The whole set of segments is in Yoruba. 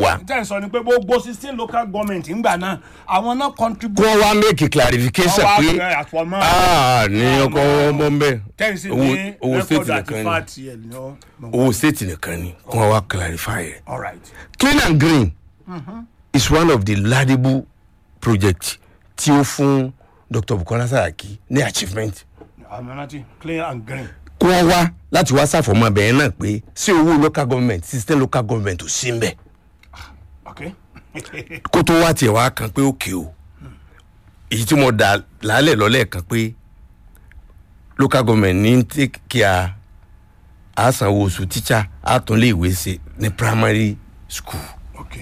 wá tẹ́ ẹ̀ sọ ni pé gbogbo sixteen local government ńgbà náà àwọn náà kí contribute wọ́n wá make clarification Wọ́n wá pé fẹ́ àfọmọ́. ah ní ọkọ̀ ọmọ ń bẹ̀ tẹ́ǹsì owó ní owó state rẹ́kọ̀dù àti nìkan ni fáàtì ẹ̀ ní ọ́. owó state nìkan ni kí wọ́n wá clarify ẹ̀. all right clean and green is one of the laudable project tí ó fún dr bukola saraki ní achievement àmì rántí clean and green. kí wọ́n wá láti wá ṣàfọ̀mọ́ abẹ́yẹn náà pé sí owó local government system local government ò sí ń bẹ̀ ok kó tó wá tiẹ̀ wá kan pé òkè o èyí tí mo dà lálẹ́ lọ́lẹ́ kan pé local government ní take care àsanwó oṣù tíṣà àtúnlé ìwé ṣe ní primary school ok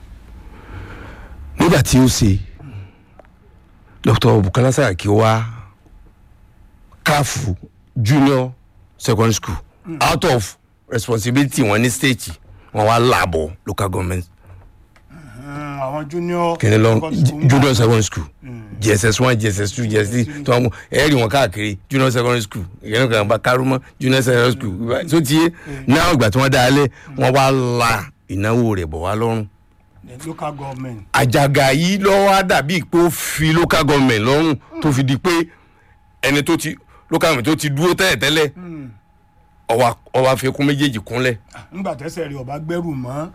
nígbà tí ó ṣe dr bukola saraki wá káfù junior secondary school out of responsibility wọn ní state wọn wá làbọ̀ local government Mm, àwọn junior kìnìún lọ secondary school ń junior gbà. secondary school jss one jss two jss three tí wọn mú ẹ rí wọn káàkiri junior secondary school ìyẹn kan bá kárúmọ junior secondary school so tiye náà ìgbà tí wọn dá a lé wọn wá la ìnáwó rẹ̀ bọ̀ wá lọ́rùn The local government àjàgà yìí lọ wá dàbí pé ó fi local government lọ́rùn tó fi di pé ẹni tó ti local government tó ti dúró tẹ́lẹ̀tẹ́lẹ̀ ọwọ́ ọwọ́ àfikún méjèèjì kúnlẹ̀ ńgbà tẹ́sẹ̀ rẹ̀ ọba gbẹ́rù mọ́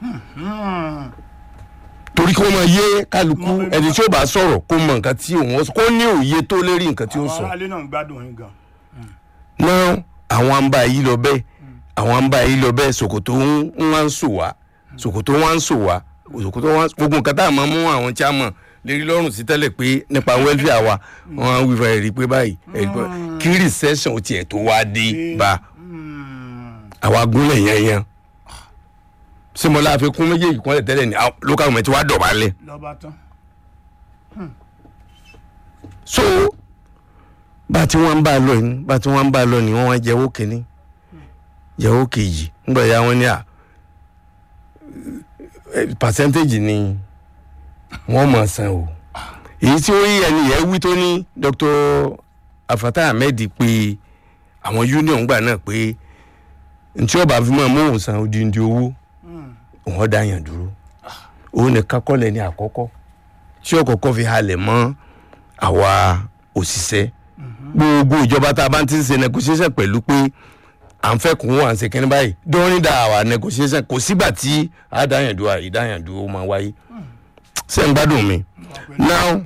torí kí wọ́n máa yé kálukú Wọ́n fẹ́ ẹni tí ó bá sọ̀rọ̀ kó mọ nǹkan tí òun ó sọ kó ní òye tó lérí nǹkan tí ó àwọn sọ. aráalé náà ń gbádùn yín gan. náà àwọn àǹbá yìí lọ bẹ́ẹ̀ àwọn àǹbá yìí lọ bẹ́ẹ̀ ṣòkòtò ń ń wá ń sò wá ṣòkòtò wá ń sò wá ṣòkòtò wá gbogbo nǹkan tá a máa mú àwọn tí a mọ̀ lérí lọ́rùn sí tẹ́lẹ̀ pé nípa welfare wa wọ́n á wí fún ẹ̀rí pé báyìí ẹ̀rí pé kí recession tiẹ̀ tó wá dé bá àwa gúnlẹ̀ yẹn yẹn símọ́lá àfikún méjèèjì kan lẹ̀ tẹ́lẹ̀ ní àwọn local government wa dọ̀bálẹ̀ lọ́ba tán. so bá a ti wọ́n ń bá a lọ ni bá a ti wọ́n ń bá a lọ ni wọ́n wá jẹ́wọ́ kínní jẹ́wọ́ kejì ńgbà ya wọ́n ní à eh, percentage ni wọ́n máa san o èyí tí ó yí ẹni yẹn wí tó ní dr afata ahmed pé àwọn union gbà náà pé ntí ọba fi máa mú òun san odindi owó òun dá yàn dúró òun nìkan kọ́ lẹ́ni àkọ́kọ́ tí ọkọ̀ọ̀kọ́ fi halẹ̀ mọ́ àwa òṣìṣẹ́ gbogbo ìjọba tá a bá ti ń ṣe negotiation pẹ̀lú pé à ń fẹ́ kún wọn à ń ṣe kínní báyìí during that our negotiation kò sígbà tí àdáyàndó ìdáyàndó máa wáyé ṣé ń gbádùn mi now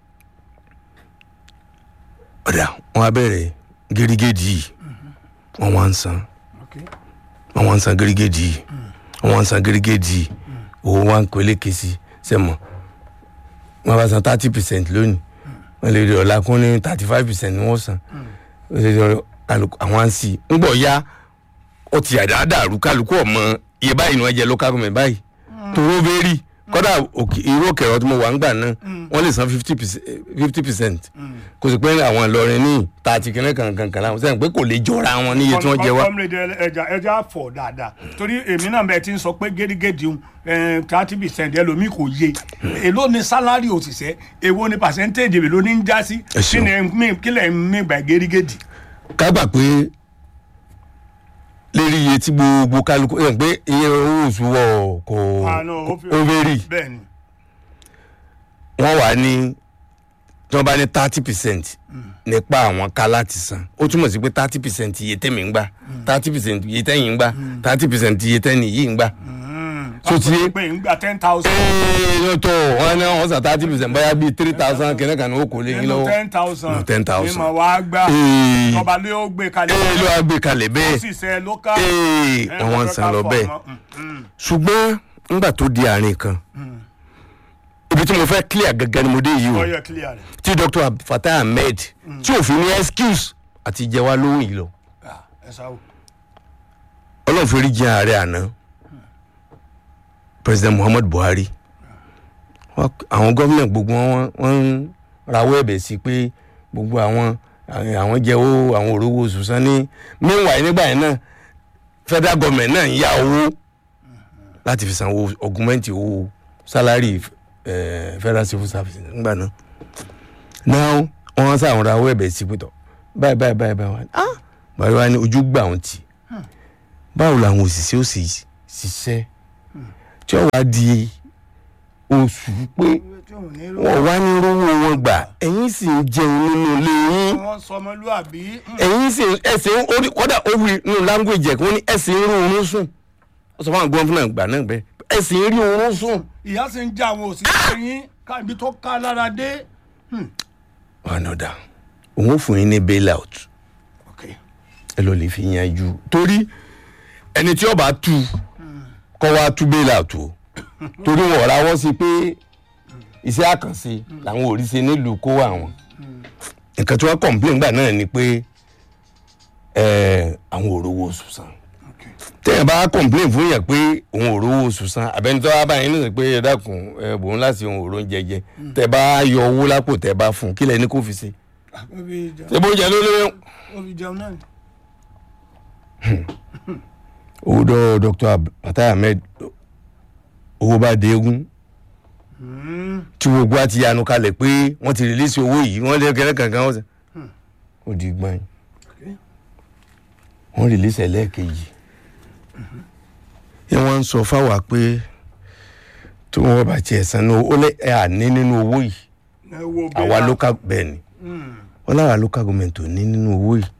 ọ̀dà wọn á bẹ̀rẹ̀ gírígédì yìí wọn wá ń san ok wọn wá ń san gírígédì yìí wọn wá ń san gírígédì yìí owó wa ń pèlè kesi sẹ́mọ̀ wọn bá san thirty percent lónìí wọn lè rí ọ̀la kún ní thirty five percent ni wọ́n san Ó lè rí ọ- kálukú àwọn à ń sì ń gbọ̀ ya ó ti àdá dàrú kálukú ọmọ iye báyìí ni wọ́n jẹ local government báyìí tòró bẹ́ẹ̀rì kọ́dà òkè- irú òkèrè ọtí mo wà ń gbà náà wọ́n lè san fifty percent kò sì pé àwọn Ìlọrin ní tààtì kìnìún kankan kan láwọn sẹ́yìn pé kò lè jọra wọn níye tí wọ́n jẹ wá. kọ́mílẹ̀dì ẹja ẹja fọ̀ dáadáa torí èmi náà bẹ́ẹ̀ ti ń sọ pé gẹ́gẹ́dì thirty percent ẹlòmíì kò yé èló ni sálárì òṣìṣẹ́ èwo ni percentage èló ní ń já sí Ẹ kí ṣeun. ni mi- kí lẹ̀ ń mi gbà gẹ́gẹ́dì. ká gbà pé lérí iye tí gbogbo kálukú ẹ̀ pé iye owó oṣù wọ̀ kò ó vary bẹ́ẹ̀ ni wọ́n wà ní tí wọ́n bá ní thirty percent nípa àwọn ká láti san ó túmọ̀ sí pé thirty percent iye tẹ̀mí ń gbà thirty percent iye tẹ̀yìn ń gbà thirty percent iye tẹ̀yìn yìí ń gbà. So ti- wọ́n pè ń gba ten thousand ee tó wọn ní wọn san thirty percent bóyá bíi three thousand kìnnìkan kan ní ó kò lè yín nínú lọ́wọ́ ten thousand Nínú 10,000. ní ma wá gbà Ee. tọba lé ó gbé kalẹ̀ ee ló wá gbé kalẹ̀ bẹ́ẹ̀ sì sẹ́ lókà ee wọ́n wá ń san lọ bẹ́ẹ̀. ṣùgbọ́n nígbà tó di àárín kan ibi tí mo fẹ́ clear gangan ni mo dé yìí o ọyọ clear rẹ̀ tí dr fatah ahmed tí òfin ní excuse àti jẹ wá lóhùn yìí lọ Ah, ẹ sáwó ọlọ́run fi rí jẹ ààrẹ àná president muhammadu buhari Wọ́n- àwọn gómìnà gbogbo wọn wọ́n ń rawọ́ ẹ̀bẹ̀ sí pé gbogbo àwọn àwọn jẹ́wọ́ àwọn òrówó oṣù san ní meanwhile nígbà yẹn náà federal government náà ń yá owó láti fi sanwó augment owó salary eh, federal civil service nígbà náà now wọ́n sá àwọn rawọ́ ẹ̀bẹ̀ sí pé tọ̀ báyìí báyìí báyìí báyìí wá ní, ah buhari wá ní ojú gbà wọn tì báwo làwọn òṣìṣẹ́ ó sì ṣiṣẹ́ tí ó wá di oṣù pé tí òun ní rú wọn wá ní rówó wọn gbà ẹ̀yin sì ń jẹun nínú ilé yín wọn sọmọlúàbí ẹ̀yin sì ẹ̀sìn orí kọ́dà ó wí nínú language ẹ̀ kí wọ́n ní ẹ̀sìn rí oorun sùn ó sọ fún àwọn gọ́fúnà gbà náà bẹ́ẹ̀ ẹ̀sìn rí oorun sùn. ìyá sì ń já àwọn òṣìṣẹ́ yín ká ibi tó ká lára dé. ọ̀nà ọ̀dà òun ò fún yín ní bail out Okay. ẹ lọ lè fi yanjú torí ẹni tí ó bá tú kọ́ wá tú bail out o torí wọn ò rawọ́ sí pé iṣẹ́ àkànṣe làwọn ò rí ṣe nílùú kó àwọn nǹkan tí wọ́n complain gbà náà ni pé ẹ, àwọn ò rówó oṣù san Okay. tẹ́yìn bá complain fún yàn pé òun ò rówó oṣù san àbẹ́nitọ́ wá báyìí nísìnyí pé ẹ dákun ẹ bòun láti òun ò ró ń jẹjẹ tẹ́ bá yọ owó lápò tẹ́ bá fún un kí lẹ́ni kó fi ṣe ó fi jẹun ṣé bó jẹ ló lóyún. ó fi jẹun náà ni. owó dọ́ dr Fatai Ahmed owó bá dé egun Mm. tí gbogbo àti yanu kalẹ̀ pé wọ́n ti rìlísì owó yìí wọ́n lé kẹ́rẹ́ kankan wọ́n sẹ́ ó di gbọ́n Okay. wọ́n rìlísì ẹlẹ́ẹ̀kejì yẹn wọ́n ń sọ fáwa pé tí wọ́n bá tiẹ̀ san ní ó lé ẹ̀ àní nínú owó yìí ẹ wo àwa bẹ́ẹ̀ local bẹ́ẹ̀ ni Mm. wọ́n láwa local government ò ní nínú owó yìí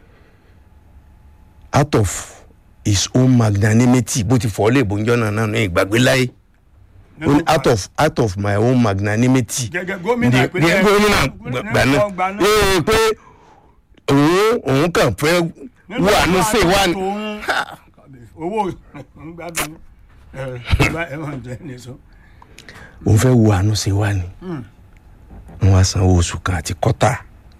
out of his own magnanimity bó ti fọ́ lè bóńjọ́ náà náà ní ìgbàgbé láyé ó ní out of out of my own magnanimity gẹ́gẹ́ gómìnà ní ìpínlẹ̀ gómìnà gbà náà gbà náà. ee pé òun òun kàn fẹ́ Nínú wà ní sè wà ní. tòun- owó ń gbádùn ẹ ẹ máa jẹ ní sọ. òun fẹ́ wo àánú ṣe wá ni wọ́n wá sanwó oṣù kan àti kọ́tà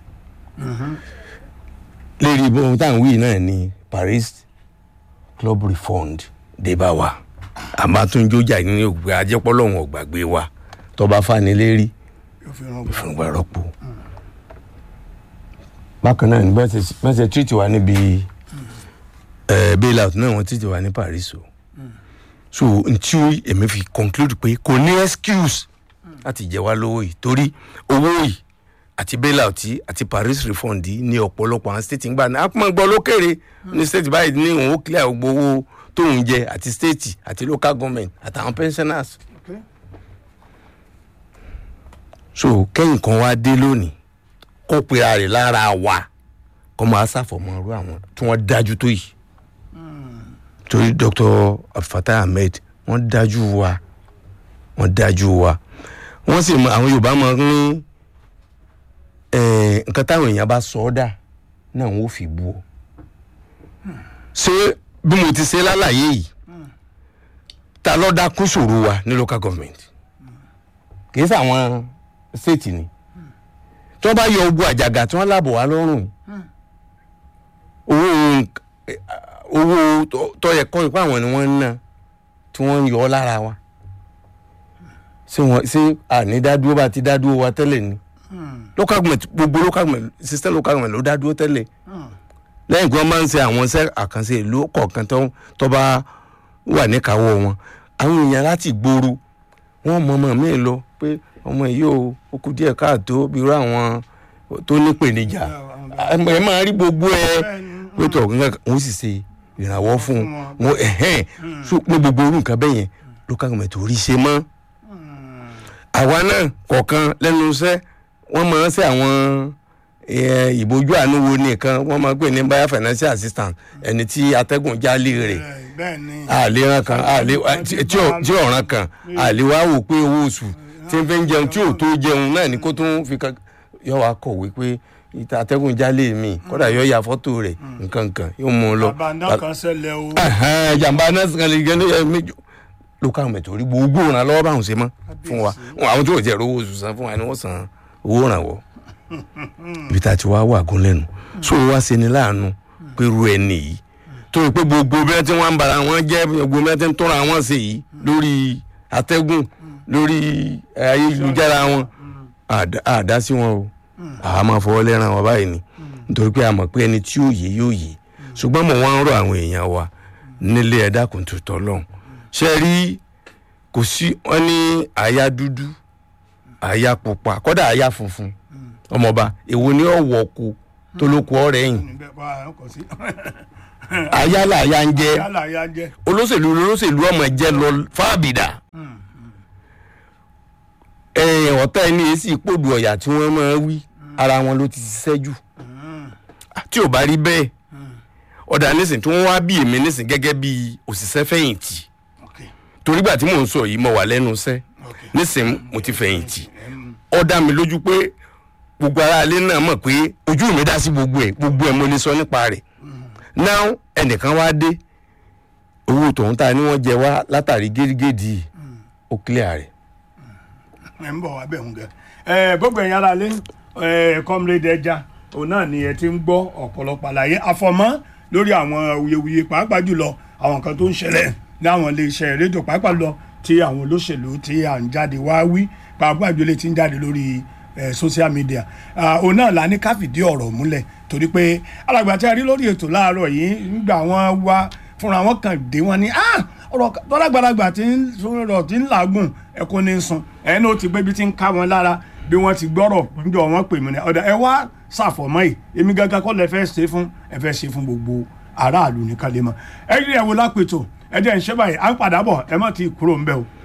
lérí bóun táwọn wíì náà ni Paris Club Refund dé bá wa àmàtúnjójà ní ògbé ajẹ́pọ́lọ́hún ọ̀gbàgbé wa tọba fanilérí yóò fi ràn gbà. fúngbà rọ́pò. bákan náà ní bẹ́ẹ̀ ṣe tírìtì wa níbi eh, bailout náà wọ́n tírìtì wa ní Paris o so ntí èmi fi conclude pé kò ní excuse láti jẹ wá lówó yìí torí owó yìí àti bailout yìí àti Paris refund yìí ní ọ̀pọ̀lọpọ̀ àwọn state ń gbà ní apọ́n gbọ́ lókèrè ní state báyìí ní òun ó clear gbogbo owó tóun jẹ àti state àti local government àtàwọn pensioners Okay. so kẹ́yìn kan wá dé lónìí kó pera rẹ̀ lára wa kó máa ṣàfọ̀mọ́ irú àwọn tí wọ́n dájú tó yìí torí Dr. Fatai Ahmed wọ́n dájú wa wọ́n dájú wa wọ́n sì mọ àwọn Yorùbá máa ń ní eh, nǹkan táwọn èèyàn bá sọ ọ́ dà náà wọ́n fi bú ọ ṣé bí mo ti ṣe lálàyé yìí ta ló dá kún ṣòro wa ní local government kì í sàwọn state ni tí wọ́n bá yọ ogun àjàgà tí wọ́n lábọ̀ wá lọ́rùn owó nk- eh, owó tó- tó yẹ kọ́ ipá àwọn ni wọ́n ń ná tí wọ́n ń yọ ọ́ lára wa ṣé wọ́n ṣé àní dádúró bá ti dádúró wa tẹ́lẹ̀ ni local government gbogbo local government system local government ló dádúró tẹ́lẹ̀ lẹ́yìn tí wọ́n máa ń ṣe àwọn iṣẹ́ àkànṣe ìlú kọ̀ọ̀kan tó tó bá wà níkàáwọ́ wọn àwọn èèyàn láti gbòòrò wọ́n mọ ọmọ mi lọ pé ọmọ yìí ó ó kú díẹ̀ káàtó bí irú àwọn tó nípèníjà ẹ máa rí gbogbo ẹ pé tó ọ̀gá wọn sì ṣe ìrànwọ́ fún wọn ẹ̀hẹ́n so ní gbogbo orú nǹkan bẹ́ẹ̀ yẹn local government ò rí ṣe mọ́ àwa náà kọ̀ọ̀kan lẹ́nu iṣẹ́ wọ́n máa ń ṣe àwọn eh, ìbójú àánú wo nìkan wọ́n máa ń pè ní báyà financial assistant ẹni tí atẹ́gùn jálè rẹ̀ bẹ́ẹ̀ ni. àléran kan àlè tí ò- tí ọ̀ràn kan àlè wá wò pé owó oṣù tí ń fi ń jẹun tí ò tó jẹun náà ni kó tún fi kan yọ wá kọ̀wé pé ìta atẹ́gùn jálè mi kódà yọ ya fọ́tò rẹ̀ nǹkan kan yóò mú un lọ. bàbá náà kan ṣẹlẹ̀ o. Ẹ̀hẹ́n, jàǹbá náà sì kan lè jẹ́ ní ẹ̀ méjì local government orí gbogbo ìrànlọ́wọ́ lọ́wọ́ báwọn ṣe mọ́ fún wa Wọn- àwọn tí ò jẹ́ owó oṣù san fún wa ni wọ́n san owó ìrànwọ́ ibi tá a ti wá wà gún lẹ́nu so wá ṣe ni láàánú pé ru ẹni yìí tó o pé gbogbo bí wọ́n ti wọ́n ń bara wọn jẹ́ gbogbo bí wọ́n ti ń tọ́ra wọn ṣe yìí lórí atẹ́gùn lórí ayélujára wọn àdá- àdá sí wọn o àwa máa fọwọ́ lẹ́ràn wọn báyìí ni nítorí pé a mọ̀ pé ẹni tí yóò yé yóò yé ṣùgbọ́n mo wá ń rọ àwọn èèyàn wa nílé ẹ̀dá kò tó tọ́ lọ́hùn ṣe rí kò sí wọn ní àyà dúdú àyà pupa kọ́dà àyà funfun ọmọọba èwo ni ó wọ̀ kó tó ló kú ọ̀rẹ́ yìí níbẹ̀ bá kò sí ayálà ayá ń jẹ́ yálà ya jẹ́ olóṣèlú olóṣèlú ọmọ jẹ́ lọ fábìdà ẹ̀yìn ọ̀tá ẹni èsì ìpòdù ọ̀yà tí wọ́n máa wí ara wọn ló ti ṣiṣẹ́ jù tí ò bá rí bẹ́ẹ̀ ọ̀dà nísìn tí wọ́n wá bí èmi nísìn gẹ́gẹ́ bí òṣìṣẹ́ fẹ̀yìntì ok torígbà tí mò ń sọ yìí mo wà lẹ́nu iṣẹ́ ok nísìn mo ti fẹ̀yìntì ó dá mi lójú pé gbogbo aráalé náà mọ̀ pé ojú mi dá sí gbogbo ẹ̀ gbogbo ẹ̀ mo lè sọ nípa rẹ̀ náà ẹnìkan wá dé owó tòun ta ni wọ́n jẹ wá látàrí gérégédì ó clear rẹ̀ ẹ ń bọ̀ wá bẹ̀ ń gẹ̀. ẹ gbogbo ẹ̀yin ara lé ẹ comrade ẹja òun náà ni ẹ ti ń gbọ́ ọ̀pọ̀lọpọ̀ àlàyé àfọ̀mọ́ lórí àwọn awuyewuye pàápàá jùlọ àwọn nǹkan tó ń ṣẹlẹ̀ ní àwọn iléeṣẹ́ rédíò pàápàá lọ tí àwọn olóṣèlú tí à ń jáde wá wí pàápàá jùlọ tí ń jáde lórí ẹ social media Ah, òun náà la ní ká fìdí ọ̀rọ̀ múlẹ̀ torí pé alàgbà tí a rí lórí ètò láàárọ̀ yìí nígbà wọn wá fúnra wọn kàn dé wọn ni ah ọ̀rọ̀ tọ́lágbàlagbà tí ń sọ̀rọ̀ tí ń làágùn ẹ̀kọ́ ní sun ẹ̀ ní o ti gbé bí ti ń ká wọn lára bí wọ́n ti gbọ́rọ̀ níjọ wọn pè mí ní ọ̀dà ẹ wá ṣàfọ̀mọ́ yìí èmi gángan kọ́ lẹ fẹ́ ṣe fún ẹ fẹ́ ṣe fún gbogbo aráàlú nìkan lè mọ̀ ẹ rí ẹ wo lápètò ẹ jẹ́ ń ṣe báyìí à ń padà bọ̀ ẹ má ti kúrò ń bẹ̀ o.